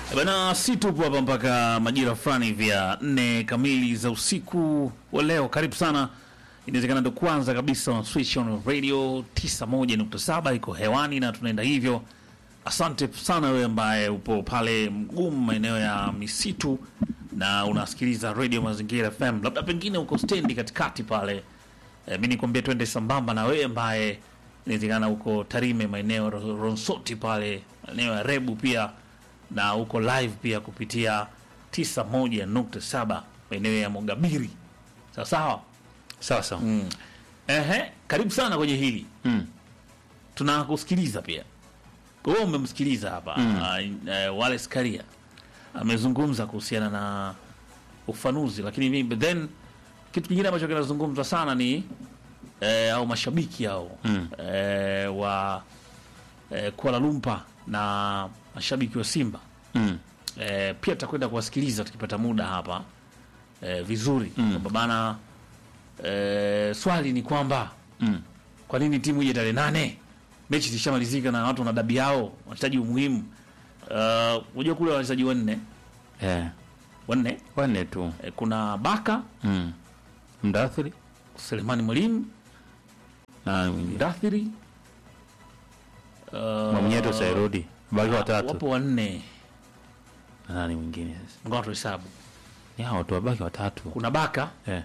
Bana, si tupo hapa mpaka majira fulani vya nne kamili za usiku wa leo. Karibu sana, inawezekana ndo kwanza kabisa on Switch on Radio 91.7 iko hewani na tunaenda hivyo. Asante sana wewe ambaye upo pale mgumu maeneo ya misitu na unasikiliza Radio Mazingira FM, labda pengine uko stendi katikati pale. E, mi nikwambia twende sambamba na wewe ambaye inawezekana uko Tarime maeneo Ro- Ronsoti pale maeneo ya Rebu pia na uko live pia kupitia 91.7 maeneo ya Mogabiri. Sawa sawa. Sawa sawa. Mm. Ehe, karibu sana kwenye hili. Mm. Tunakusikiliza pia. Wewe umemsikiliza hapa mm. uh, Wallace Karia amezungumza kuhusiana na ufanuzi, lakini mimi but then kitu kingine ambacho kinazungumzwa sana ni eh, au mashabiki hao Mm. eh, wa eh, Kuala Lumpur na mashabiki wa Simba Mm. eh, pia tutakwenda kuwasikiliza tukipata muda hapa eh, vizuri Mm. kwamba bana eh, swali ni kwamba Mm. kwa nini timu ije tarehe nane mechi zishamalizika na watu wana dabi yao wachezaji muhimu Uh, unajua kule wachezaji wanne Eh. wanne Wanne tu. eh, kuna Baka Mm. Mdathiri Selemani Mwalimu na mwingine. Dathiri uh, Mwamnyeto Sairudi. Baki watatu. wapo wanne Na nani mwingine sasa? ngoja tuhesabu Ni hao tu wabaki watatu. kuna Baka Eh.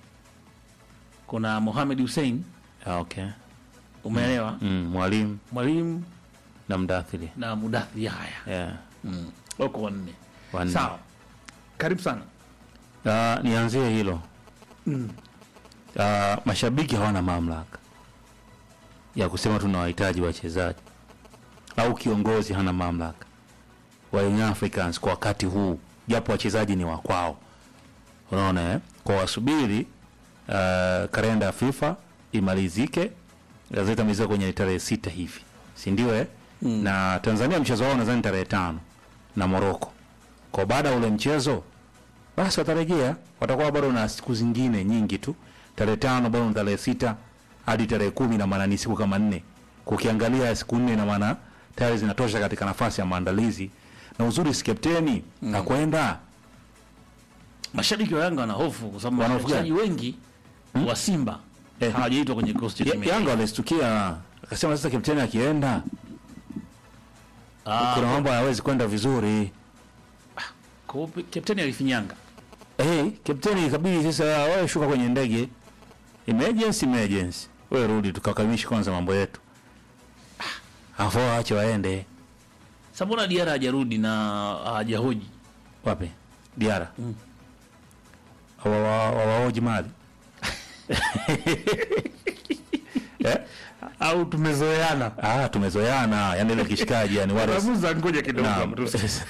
kuna Mohamed Hussein Ah, okay. umeelewa Mm. Mwalimu Mwalimu na Mdathiri. na Mudathi Yahya Yeah. mm. wako wanne Wanne. sawa karibu sana Ah, nianzie hilo. mm. Ah, mashabiki hawana mamlaka ya kusema tunawahitaji wachezaji au kiongozi hana mamlaka wa Young Africans kwa wakati huu, japo wachezaji ni wa kwao. Unaona eh? Kwa wasubiri uh, kalenda ya FIFA imalizike, gazeti imalizika kwenye tarehe sita hivi, si ndio eh? Mm. Na Tanzania mchezo wao nadhani tarehe tano na Morocco. Kwa baada ya ule mchezo basi watarejea, watakuwa bado na siku zingine nyingi tu. Tarehe tano bado ni tarehe sita hadi tarehe kumi na maana ni siku kama nne. Kukiangalia siku nne na maana tayari zinatosha katika nafasi ya maandalizi, na uzuri si kapteni mm. akwenda mashabiki wa Yanga wana hofu kwa sababu Wana hofu wachezaji wengi wa Simba Eh. hawajaitwa kwenye kikosi cha Ya- timu ya Yanga walistukia, akasema sasa kapteni akienda Ah, kuna mambo hayawezi kwenda vizuri. kwa hiyo kapteni alifinyanga Hey, kapteni ikabidi sasa wewe shuka kwenye ndege, emergency emergency, wewe rudi tukakamilishe kwanza mambo yetu, afu waache waende sasa mbona Diarra hajarudi na hajahoji wapi? Diara Mm. wawaoji mali eh? au tumezoeana Ah, tumezoeana yani ile kishikaji yani wale Ramuza, ngoja kidogo Naam. hapo, tusi-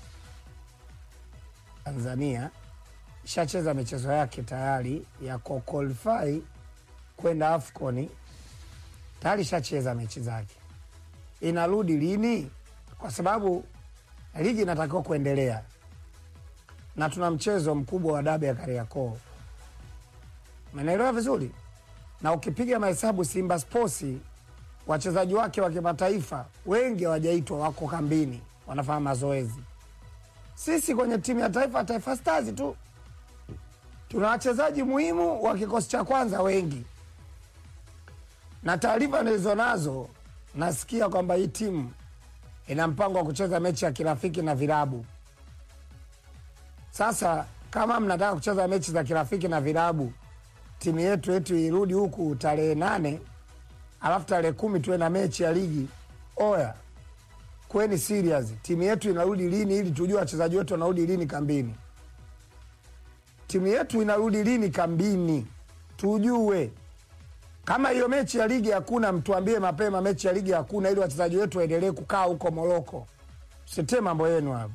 Tanzania ishacheza michezo yake tayari ya kuqualify kwenda AFCON, tayari ishacheza mechi zake. Inarudi lini? Kwa sababu ligi inatakiwa kuendelea na tuna mchezo mkubwa wa dabi ya Kariakoo, umeelewa vizuri? Na ukipiga mahesabu, Simba Sports wachezaji wake wa kimataifa wengi hawajaitwa, wako kambini, wanafanya mazoezi sisi kwenye timu ya taifa Taifa Stars tu tuna wachezaji muhimu wa kikosi cha kwanza wengi, na taarifa nilizo nazo nasikia kwamba hii timu ina mpango wa kucheza mechi ya kirafiki na vilabu. Sasa kama mnataka kucheza mechi za kirafiki na vilabu, timu yetu yetu irudi huku tarehe nane alafu tarehe kumi tuwe na mechi ya ligi. Oya, kweni serious. Timu yetu inarudi lini ili tujue wachezaji wetu wanarudi lini kambini? Timu yetu inarudi lini kambini tujue. Kama hiyo mechi ya ligi hakuna, mtuambie mapema mechi ya ligi hakuna, ili wachezaji wetu waendelee kukaa huko Moroko. Sitie mambo yenu hapo.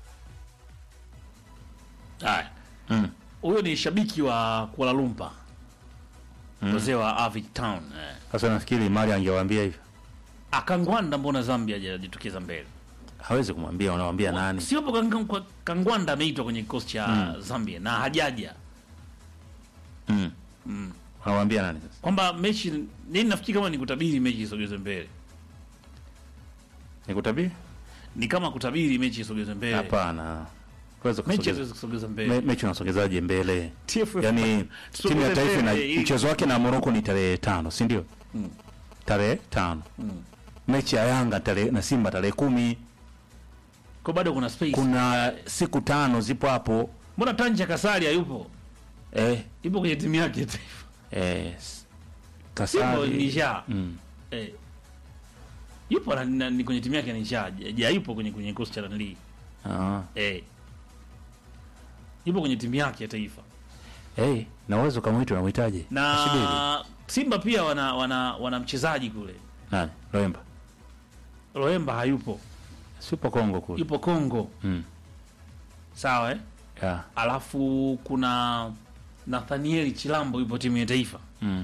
haya Mm. huyo ni shabiki wa Kuala Lumpur wazee wa Avic Town eh. Sasa nafikiri Mali angewaambia hivyo, Akangwanda mbona Zambia hajajitokeza mbele hawezi kumwambia, unawambia nani? siopo Kang- kwa- Kangwanda ameitwa kwenye kikosi cha Zambia na hajaja Mm. mm. Unawambia nani sasa? kwamba mechi nini nafikiri kama ni kutabiri mechi isogezwe mbele Nikutabiri ni kama kutabiri mechi isogezwe mbele. Hapana, Huwezi Mechi kusogeza- haiwezi kusogeza me- mbele. mechi unasogezaje mbele? TFF Yani tusogeze timu ya taifa na mbele, ili- mchezo wake na Morocco ni tarehe tano, si ndio? Tarehe tano. Mechi ya Yanga tarehe na Simba tarehe kumi. kwa bado kuna space. Kuna siku tano zipo hapo. Mbona Tanja Kasari hayupo? Eh, Yupo kwenye timu yake ya taifa. eh, Simba Kasari. ni ja. Mm. Eh. Yupo na, na, ni kwenye timu yake ni ja. Ja yupo kwenye kwenye kikosi cha Nanli. Ah. Eh. Yupo kwenye timu yake ya taifa. Eh, na uwezo kama hicho unamhitaji. Ashibiri. Na Simba pia wana wana, wana mchezaji kule. Nani? Loemba. Roemba hayupo. Super Kongo kule. Yupo Kongo. Mm. Sawa eh? Yeah. Alafu kuna Nathaniel Chilambo yupo timu ya taifa. Mm.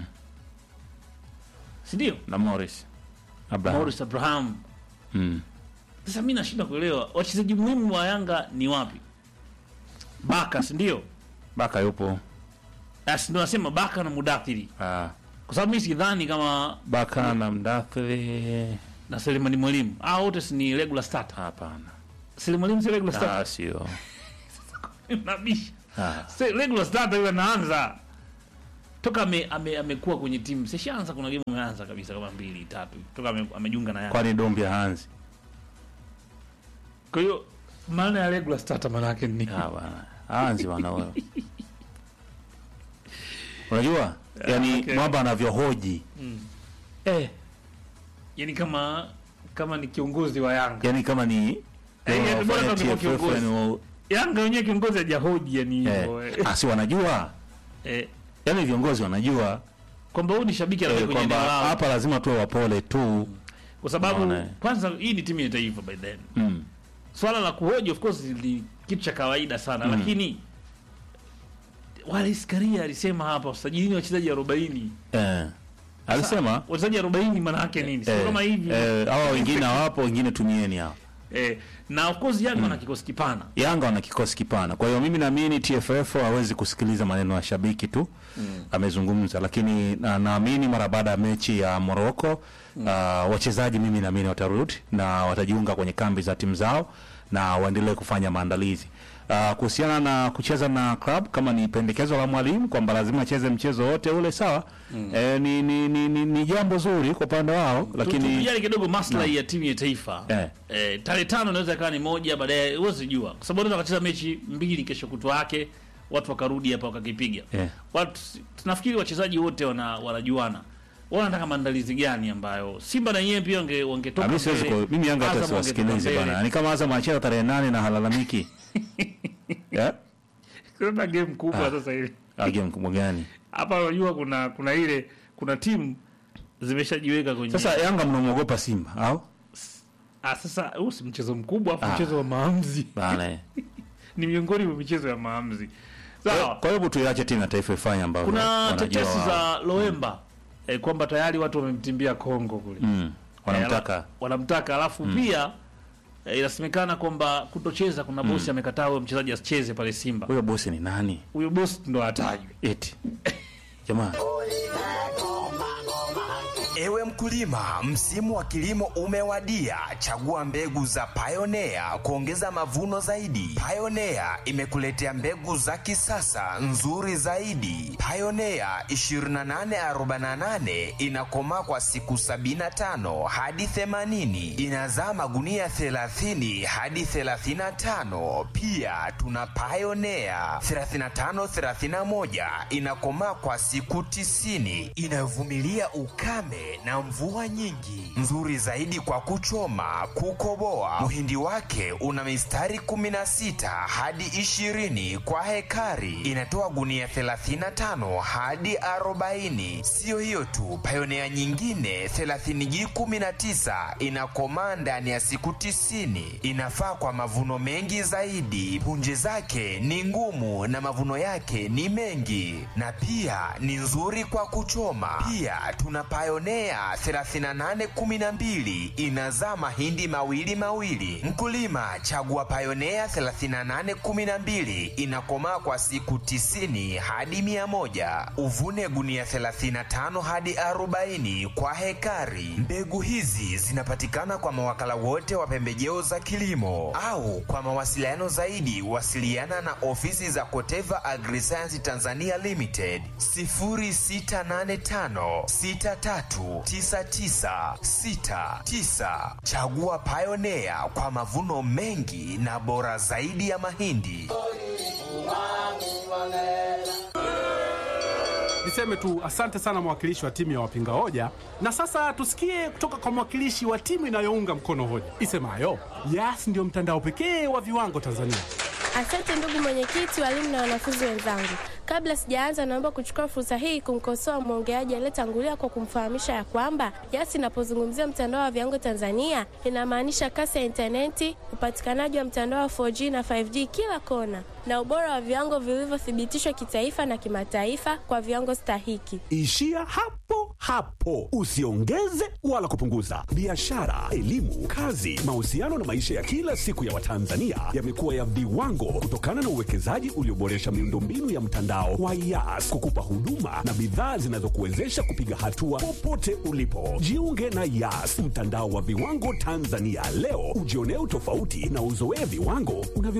Si ndio? Na Morris. Abraham. Morris Abraham. Mm. Sasa mimi nashindwa kuelewa wachezaji muhimu wa Yanga ni wapi? Baka, si ndio? Baka yupo. Asi ndio nasema Baka na Mudathiri. Ah. Kwa sababu mimi sidhani kama Baka na Mdathiri. na Selemani Mwalimu. Ah, wote si ni regular starter. Hapana. Selemani Mwalimu si regular starter. Ah, sio. Nabisha. Ah. Si regular starter yule anaanza. Toka ame, ame, amekuwa kwenye timu. Sishaanza kuna game ameanza kabisa kama mbili tatu. Toka ame, amejiunga na Yanga. Kwani Dombi Hanzi? Kwa hiyo maana ya regular starter maana yake ni Ah, bwana. Hanzi bwana wewe. Unajua? Yaani okay. mwamba anavyohoji. eh yani kama kama ni kiongozi wa Yanga. Yaani kama ni Eh, yaani bora wafanya kama TFF kiongozi. yani, Yanga wenyewe kiongozi hajahoji yani hivyo. eh, Eh. asi wanajua. Eh, Yaani viongozi wanajua kwamba huyu ni shabiki eh, anakuja kwenye kwamba eneo lao. hapa lazima tuwe wapole tu. Kwa sababu Unaona, eh. kwanza hii ni timu ya taifa by then. Mm. Swala la kuhoji of course ni kitu cha kawaida sana lakini Wallace Karia alisema hapa usajilini wachezaji 40. Eh. Alisema Wachezaji 40 maana yake nini? Sio eh, kama hivi. eh, hawa wengine hawapo, wengine tumieni hao. Eh, na of course Yanga wana kikosi kipana. Yanga wana kikosi kipana, kwa hiyo mimi naamini TFF hawezi kusikiliza maneno ya shabiki tu amezungumza, lakini na- naamini mara baada ya mechi ya Morocco uh, wachezaji mimi naamini watarudi na watajiunga kwenye kambi za timu zao na waendelee kufanya maandalizi. Uh, kuhusiana na kucheza na club kama ni pendekezo la mwalimu kwamba lazima acheze mchezo wote ule sawa, eh, ni, ni, ni, ni, ni jambo zuri kwa upande wao, lakini Tujali kidogo maslahi ya timu ya taifa. Eh. Eh, tarehe tano inaweza ikawa ni moja baadaye huwezi jua. Kwa sababu unaweza kucheza mechi mbili kesho kutwa yake watu wakarudi hapa wakakipiga. Eh. Watu tunafikiri wachezaji wote wana wanajuana. Wao wanataka maandalizi gani ambayo Simba na yeye pia wange wangetoka. Ah, mimi siwezi mbele. ku- mimi Yanga hata Azam wangetoka siwasikilize mbele. bana. Ni kama Azam anacheza tarehe nane na halalamiki. yeah? Kuna game kubwa Ah. sasa hivi. Ah, game kubwa gani? Hapa unajua kuna kuna ile kuna timu zimeshajiweka kwenye Sasa Yanga mnamwogopa Simba au? ah, sasa huu si mchezo mkubwa afu Ah. mchezo wa maamuzi Bana. eh. ni miongoni mwa michezo ya maamuzi. Sawa. Kwa hiyo tuiache timu ya taifa ifanye ambavyo Kuna wanajua tetesi wao. za Loemba eh, kwamba tayari watu wamemtimbia Kongo kule mm. Eh, wanamtaka ala- wanamtaka alafu pia eh, inasemekana kwamba kutocheza kuna bosi amekataa huyo mchezaji asicheze pale Simba. huyo bosi ni nani? Huyo bosi ndo atajwe. Eti. Jamaa. Ewe mkulima, msimu wa kilimo umewadia. Chagua mbegu za Pioneer kuongeza mavuno zaidi. Pioneer imekuletea mbegu za kisasa nzuri zaidi. Pioneer 2848 inakomaa kwa siku 75 hadi 80, inazaa magunia 30 hadi 35. Pia tuna Pioneer 3531 inakomaa kwa siku 90, inayovumilia ukame na mvua nyingi, nzuri zaidi kwa kuchoma, kukoboa. Muhindi wake una mistari 16 hadi 20 kwa hekari, inatoa gunia 35 hadi 40. Siyo hiyo tu, Pioneer nyingine 30G19 inakomaa ndani ya siku 90, inafaa kwa mavuno mengi zaidi. Punje zake ni ngumu na mavuno yake ni mengi, na pia ni nzuri kwa kuchoma. Pia tuna Pioneer Pioneer 3812 inazaa mahindi mawili mawili. Mkulima chagua Pioneer 3812 inakomaa kwa siku 90 hadi 100. Uvune gunia 35 hadi 40 kwa hekari. Mbegu hizi zinapatikana kwa mawakala wote wa pembejeo za kilimo au kwa mawasiliano zaidi wasiliana na ofisi za Koteva Agriscience Tanzania Limited 0685 639969. Chagua Pioneer kwa mavuno mengi na bora zaidi ya mahindi. Niseme tu asante sana mwakilishi wa timu ya wapinga hoja, na sasa tusikie kutoka kwa mwakilishi wa timu inayounga mkono hoja isemayo Yas ndio mtandao pekee wa viwango Tanzania. Asante ndugu mwenyekiti, walimu na wanafunzi wenzangu. Kabla sijaanza, naomba kuchukua fursa hii kumkosoa mwongeaji aliyetangulia kwa kumfahamisha ya kwamba Yas inapozungumzia mtandao wa viwango Tanzania inamaanisha kasi ya intaneti, upatikanaji wa mtandao wa 4G na 5G kila kona, na ubora wa viwango vilivyothibitishwa kitaifa na kimataifa kwa viwango stahiki. Ishia hapo hapo, usiongeze wala kupunguza. Biashara, elimu, kazi, mahusiano na maisha ya kila siku ya Watanzania yamekuwa ya viwango kutokana na uwekezaji ulioboresha miundombinu ya mtandao wa Yas kukupa huduma na bidhaa zinazokuwezesha kupiga hatua popote ulipo. Jiunge na Yas, mtandao wa viwango Tanzania leo, ujionee utofauti na uzoee viwango unavyo